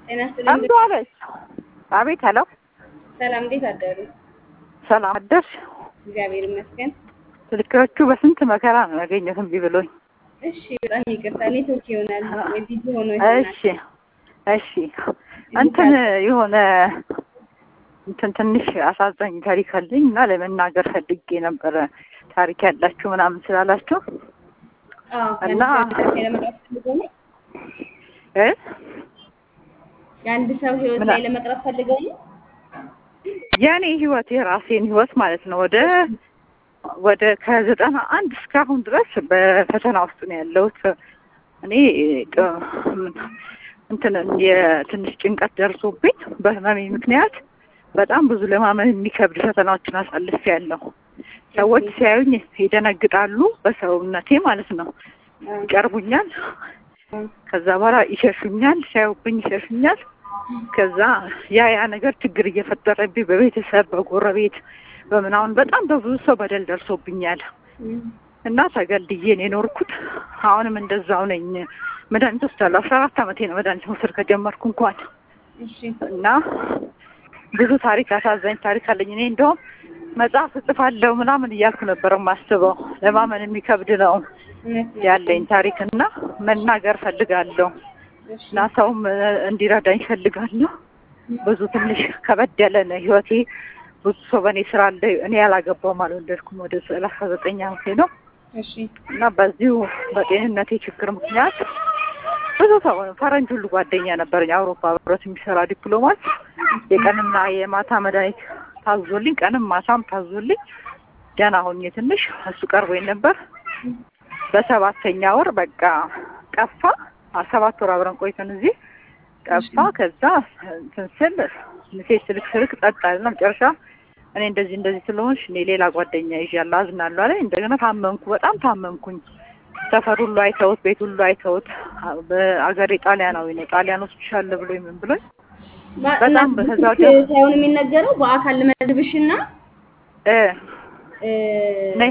ጤና ይስጥልኝ። አንዱ አለች። አቤት ሄሎ፣ ሰላም፣ እንዴት አደሩ? ሰላም አደርሽ? እግዚአብሔር ይመስገን። ስልኮቹ በስንት መከራ ነው ያገኘሁት እምቢ ብሎኝ። እሺ፣ በጣም ይቅርታ ኔትወርክ ይሆናል ወይ ቢዚ ሆኖ ይሆናል። እሺ እሺ፣ እንትን የሆነ እንትን ትንሽ አሳዛኝ ታሪክ አለኝ እና ለመናገር ፈልጌ ነበረ። ታሪክ ያላችሁ ምናምን ስላላችሁ አዎ፣ እና የአንድ ሰው ህይወት ላይ ለመቅረብ ፈልገው ነው። እ የአንድ ሰው ህይወት ምን ላይ አለ? ለመቅረብ ፈልገው ነው። የኔ ህይወት የራሴን ህይወት ማለት ነው ወደ ወደ ከዘጠና አንድ እስካሁን ድረስ በፈተና ውስጥ ነው ያለሁት። እኔ ቅ- እንትን የትንሽ ጭንቀት ደርሶብኝ በህመሜ ምክንያት በጣም ብዙ ለማመን የሚከብድ ፈተናዎችን አሳልፍ ያለሁ። ሰዎች ሲያዩኝ ይደነግጣሉ፣ በሰውነቴ ማለት ነው። አዎ፣ ይቀርቡኛል፣ አዎ፣ ከዛ በኋላ ይሸሹኛል፣ ሲያዩብኝ ይሸሹኛል። ከዛ ያ ያ ነገር ችግር እየፈጠረብኝ በቤተሰብ በጎረቤት በምናምን በጣም በብዙ ሰው በደል ደርሶብኛል እም፣ እና ተገልድዬ ነው የኖርኩት። አሁንም እንደዛው ነኝ። መድኃኒት ወስዳለሁ። አስራ አራት ዓመቴ ነው መድኃኒት መውሰድ ከጀመርኩ እንኳን እሺ፣ እና ብዙ ታሪክ አሳዛኝ ታሪክ አለኝ። እኔ እንደውም መጽሐፍ እጽፋለሁ ምናምን እያልኩ ነበር የማስበው። ለማመን የሚከብድ ነው እውነት ነው። ያለኝ ታሪክ እና መናገር ፈልጋለሁ እሺ፣ እና ሰውም እ፣ እንዲረዳኝ ፈልጋለሁ። ብዙ ትንሽ ከበድ ያለ ነው ህይወቴ። ብዙ ሰው በእኔ ስራ አለ። እኔ ያላገባውም አልወለድኩም። ወደ ሰላሳ ዘጠኝ ዓመቴ ነው እሺ፣ እና በዚሁ በጤንነቴ ችግር ምክንያት ብዙ ሰው ፈረንጅ ሁሉ ጓደኛ ነበረኝ አውሮፓ ህብረት የሚሰራ ዲፕሎማት የቀንና የማታ መድኃኒት ታዞልኝ ቀንም ማታም ታዞልኝ ደህና ሆኜ ትንሽ እሱ ቀርቦኝ ነበር። በሰባተኛ ወር በቃ ጠፋ። አ- ሰባት ወር አብረን ቆይተን እዚህ ጠፋ። ከዛ እንትን ስል ሜሴጅ ስልክ ስልክ ጸጥ አለና መጨረሻ እኔ እንደዚህ እንደዚህ ስለሆንሽ እኔ ሌላ ጓደኛ ይዣለሁ አዝናለሁ አለኝ። እንደገና ታመምኩ፣ በጣም ታመምኩኝ። ሰፈር ሁሉ አይተውት፣ ቤት ሁሉ አይተውት። አ- በአገሬ ጣሊያናዊ ነው ጣሊያን ወስድሻለሁ ብሎኝ ምን ብሎኝ ማ- በጣም እና በዛ በስልክ ወዲያ- ሳይሆን የሚነገረው በአካል ልመድብሽና እ እ፣ ነይ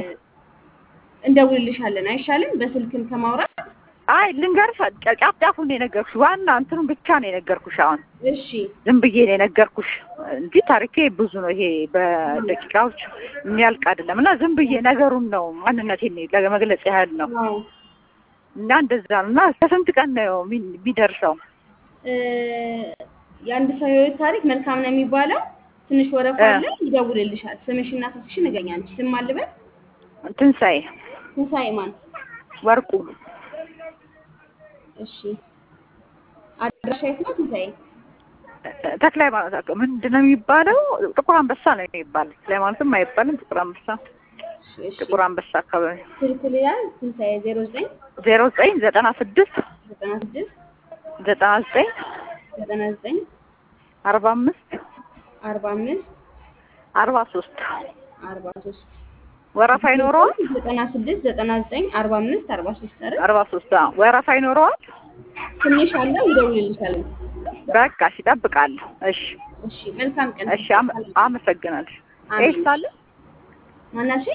እንደውልልሻለን አይሻልም? በስልክም ከማውራት አይ ልንገርሽ፣ ጫፍ ጫፉን ነው የነገርኩሽ። ዋና እንትኑን ብቻ ነው የነገርኩሽ። አሁን እሺ፣ ዝም ብዬ ነው የነገርኩሽ እንጂ ታሪኬ ብዙ ነው። ይሄ በደቂቃዎች የሚያልቅ አይደለም እና ዝም ብዬ ነገሩን ነው ማንነቴን ለመግለጽ ያህል ነው አዎ እና እንደዛ ነው እና ከስንት ቀን ነው የሚ- የሚደርሰው? እ፣ የአንድ ሰው ህይወት ታሪክ መልካም ነው የሚባለው። ትንሽ ወረፋ እ። አለ፣ ይደውልልሻል። ስምሽና ስልክሽን ንገሪኝ። አንቺ ስም አልበል። ትንሣኤ ትንሣኤ ማን? ወርቁ እሺ፣ አድራሻ የት ነው ትንሣኤ? ተክለ ሃይማኖት ምንድን ነው የሚባለው? ጥቁር አንበሳ ነው የሚባለው። ተክለ ሃይማኖትም አይባልም። ጥቁር አንበሳ እሺ፣ እሺ። ጥቁር አንበሳ አካባቢ ስልክ ልያዝ። ትንሣኤ ዜሮ ዘጠኝ ዜሮ ዘጠኝ ዘጠና ስድስት ዘጠና ስድስት ዘጠና ዘጠኝ ዘጠና ዘጠኝ አርባ አምስት አርባ አምስት አርባ ሶስት አርባ ሶስት ወረፋ ይኖረዋል። ዘጠና ስድስት ዘጠና ዘጠኝ አርባ አምስት አርባ ሶስት አይደል? አርባ ሶስት ወረፋ ይኖረዋል። ትንሽ አለ፣ ይደውልልሻል። በቃ እሺ፣ እጠብቃለሁ። እሺ እሺ፣ መልካም ቀን። እሺ፣ አመ- አመሰግናለሁ። አሜን። ኤስ አለ ማናሽ